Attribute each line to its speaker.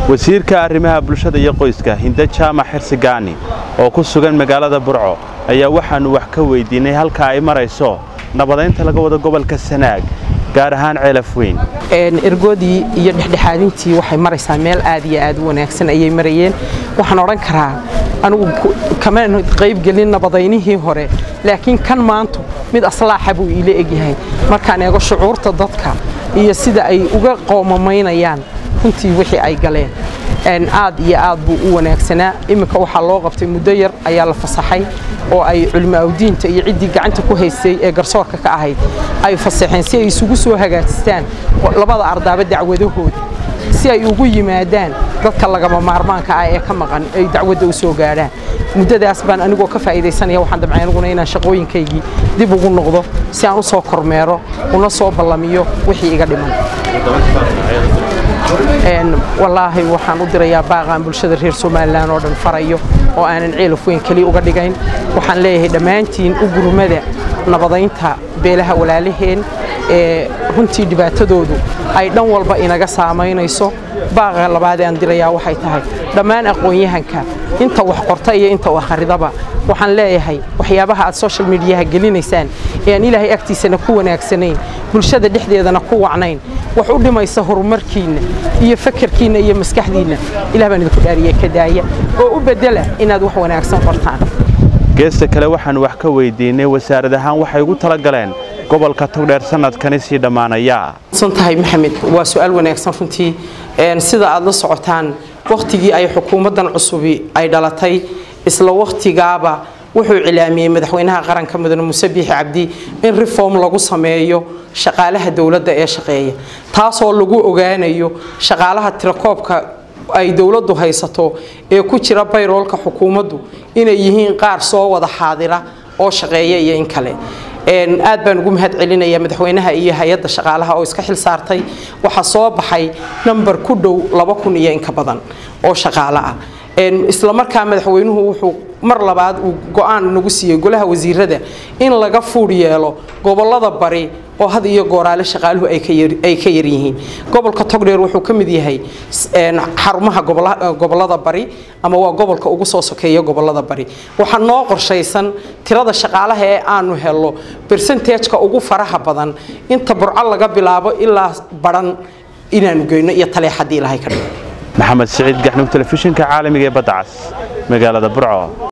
Speaker 1: wasiirka arrimaha bulshada iyo qoyska hinde jaamac xirsigaani oo ku sugan magaalada burco ayaa waxaannu wax ka weydiinay halka ay marayso nabadaynta laga wado gobolka sanaag gaar ahaan ceelaf weyn
Speaker 2: ergoodii iyo dhexdhexaadintii waxay maraysaa meel aad iyo aad u wanaagsan ayay marayeen waxaan odhan karaa anugu kama qaybgelin nabadaynihii hore laakiin kan maantu mid aslaaxa buu iila egyahay markaan eego shucuurta dadka iyo sida ay uga qoomamaynayaan runtii wixii ay galeen aad iyo aad buu u wanaagsanaa iminka waxaa loo qabtay muddo yar ayaa la fasaxay oo ay culimaaudiinta iyo ciddii gacanta ku haystay ee garsoorka ka ahayd ay fasaxeen si ay isugu soo hagaajistaan labada ardaaba dacwadahooda si ay ugu yimaadaan dadka lagama maarmaanka ah ee ka maqan ay dacwadda u soo gaadhaan muddadaas baan anigoo ka faa'iidaysanaya waxaan damcay aniguna inaan shaqooyinkaygii dib ugu noqdo si aan u soo kormeero una soo ballamiyo wixii iga dhiman wallaahi waxaan u dirayaa baaqaan bulshada reer somalilan oo dhan farayo oo aanan ceelaf weyn keliya uga dhigayn waxaan leeyahay dhammaantiin u gurmada nabadaynta beelaha walaalaheen ee runtii dhibaatadoodu ay dhan walba inaga saamaynayso baaqa labaad aan dirayaa waxay tahay dhammaan aqoon-yahanka inta wax qorta iyo inta wax akhridaba waxaan leeyahay waxyaabaha aad social mediyaha gelinaysaan ee aan ilaahay agtiisana ku wanaagsanayn bulshada dhexdeedana ku wacnayn wax u dhimaysa horumarkiinna iyo fakarkiinna iyo maskaxdiinna ilah baan idinku dhaariye ka daaya oo u bedela inaad wax wanaagsan qortaan
Speaker 1: geesta kale waxaannu wax ka weydiinay wasaarad ahaan waxay ugu tala galeen gobolka togdheer sanadkani sii dhammaanaya
Speaker 2: san tahay maxamed waa su-aal wanaagsan runtii sida aad la socotaan wakhtigii ay xukuumaddan cusubi ay dhalatay isla wakhtigaaba wuxuu cilaamiyey madaxweynaha qaranka mudane muuse biixi cabdi in reform lagu sameeyo shaqaalaha dowladda ee shaqeeya taasoo lagu ogaanayo shaqaalaha tirakoobka ay dowladdu haysato ee ku jira bayroolka xukuumaddu inay yihiin qaar soo wada xaadira oo shaqeeya iyo in kale aad baan ugu mahad celinaya madaxweynaha iyo hay-adda shaqaalaha oo iska xil saartay waxaa soo baxay namber ku dhow laba kun iyo inka badan oo shaqaale ah isla markaa madaxweynuhu wuxuu mar labaad uu go-aan nagu siiyey golaha wasiirada in laga fuudh yeelo gobolada bari oo had iyo gooraale shaqaaluhu ay ka yaryihiin gobolka togdheer wuxuu ka mid yahay xarumaha gobolada bari ama waa gobolka ugu soo sokeeya gobolada bari waxaa noo qorshaysan tirada shaqaalaha ee aanu helo bersentageka ugu faraha badan inta burco laga bilaabo ilaa baran inaanu geyno iyo taleex haddii ilahay ka dhigo
Speaker 1: maxamed siciid gaxnug telefishinka caalamiga ee badda cas magaalada burco